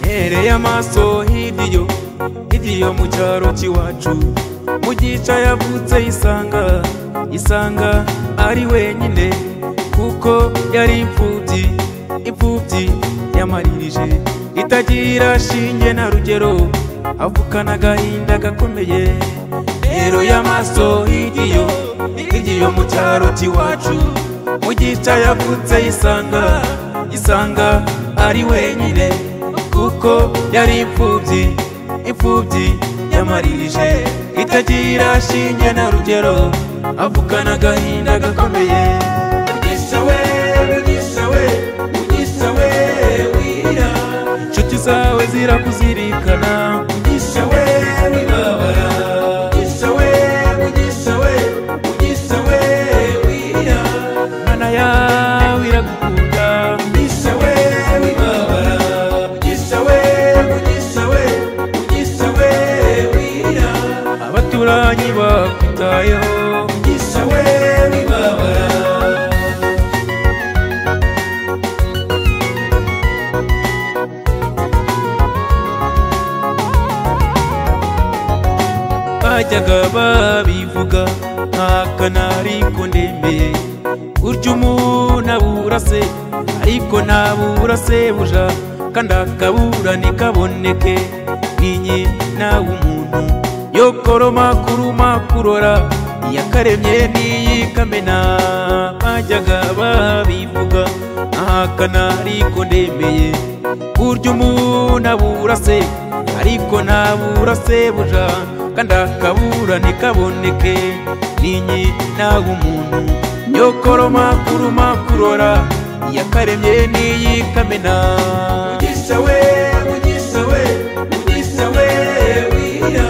Mpereye amaso hirya hirya mu cyaro cy'iwacu mu gica yavutse isanga isanga ari wenyine kuko yari imfubyi imfubyi yamaririje itagira shinge na rugero avukana agahinda gakomeye rero y'amaso hirya hirya mu cyaro cy'iwacu mu gica yavutse isanga isanga ari wenyine kuko yari imfubyi imfubyi yamarije itagira shinge na rugero avukana agahinda gakomeye mugisha we mugisha we mugisha we wira inshuti zawe zirakuzirikana mugisha we wibabara mugisha we mugisha we mugisha we wira mana yawe iragukunda mugisha we wibabara mugisha we mugisha we mugisha we wira abaturanyi bakwitayeho mugisha we wibabara bajyaga babivuga nta kanari ko ndembeye urya umuntu abura se ariko ntabura sebuja kandi akabura ntikaboneke ninye nawe umuntu yokoroma kuruma kurora iyakaremye n'iyikamena bajyaga babivuga nta kanari ko ndembeye urya umuntu abura se ariko ntabura sebuja kandi akabura ntikaboneke ninyi nawe umuntu nyokoroma kuruma kurora iyakaremye n'iyikamena mugisha we mugisha we mugisha we wira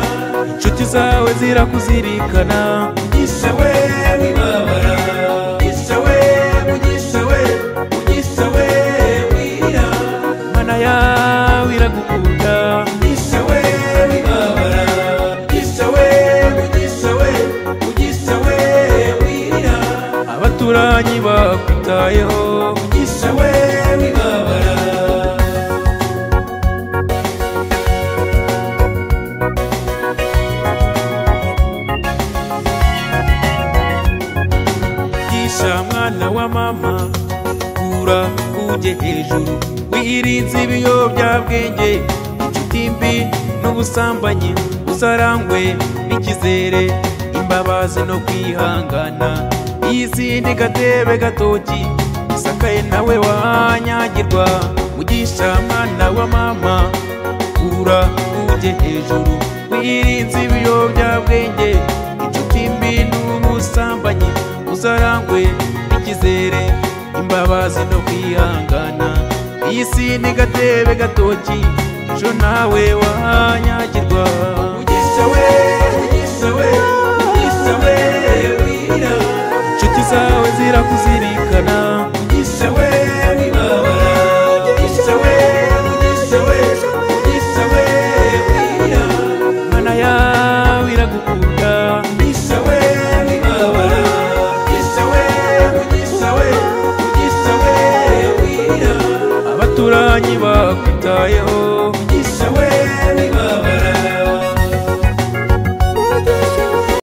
inshuti zawe zirakuzirikana mugisha we wibabara mugisha we mugisha we mugisha we wira mana yawe iragukunda mugisha we wibabara mugisha we mugisha we mugisha we wira abaturanyi bakwitayeho mugisha we wibabara gisha mwana wa mama kura ujye hejuru wirinze ibiyobyabwenge inshuti mbi n'ubusambanyi uzarangwe n'ikizere imbabazi no kwihangana yizindi gatebe gatoki isakaye nawe wanyagirwa mugisha mwana wa mama kura ujye hejuru wirinze ibiyobyabwenge inshuti mbi n'ubusambanyi uzarangwe n'ikizere imbabazi no kwihangana iyi si ni gatebe gatoki ejo nawe wahanyagirwa mugisha we